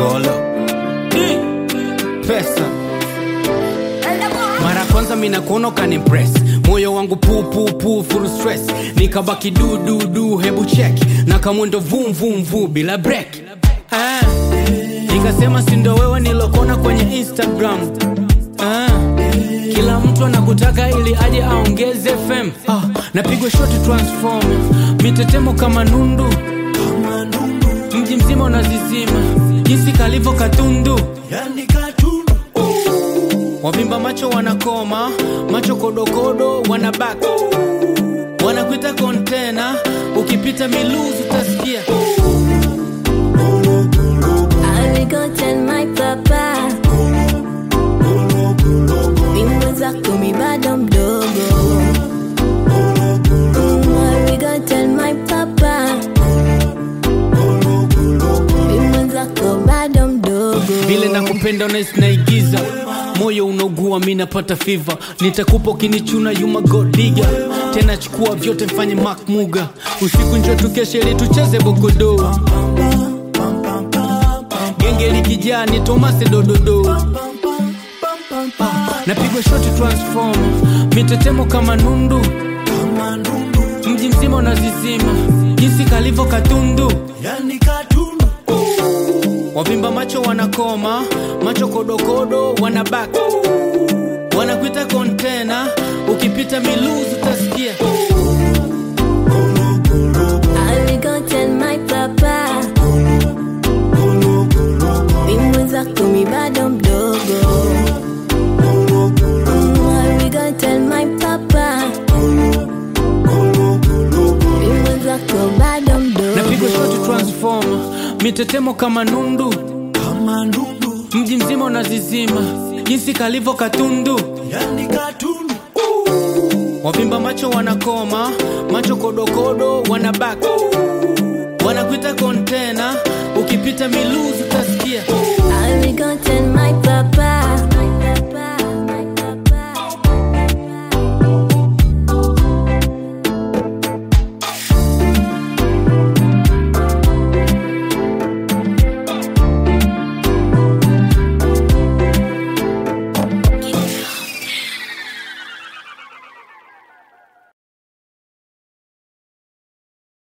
Polo pesa mara kwanza mina kuona ukanimpress moyo wangu pu pu pu full stress nikabaki du du du hebu check na kamwendo vum vum vu bila break ah. nikasema sindo wewe nilokona kwenye instagram ah. kila mtu anakutaka ili aje aongeze fm ah. napigwa shoti transform mitetemo kama nundu mji mzima unazizima jinsi kalivyo katundu wavimba macho wanakoma macho kodokodo wanabaki wanakuita kontena ukipita miluzi utasikia I will go tell my papa Mimi mwenzako mi bado mdogo Mm, I will go tell my papa Mimi mwenzako bado mdogo vile nakupenda unahisi naigiza moyo unaugua mi napata fiva nitakupa ukinichuna yuma godiga tena chukua vyote mfanye mak muga usiku njo tukeshe ili tucheze bokodo genge likijaa ni tomase dododo napigwa shoti transform mitetemo kama nundu mji mzima unazizima jinsi kalivyo katundu wavimba macho wanakoma macho kodokodo wanabaki wanakuita kontena ukipita miluzi utasikia I will go tell my papa Mimi mwenzako mi bado mdogo Mm, I will go tell my papa Mimi mwenzako bado napigwa shoti mdogo transform mitetemo kama nundu mji mzima unazizima jinsi kalivyo katundu wavimba macho wanakoma macho kodokodo wanabaki wanakuita kontena ukipita miluzi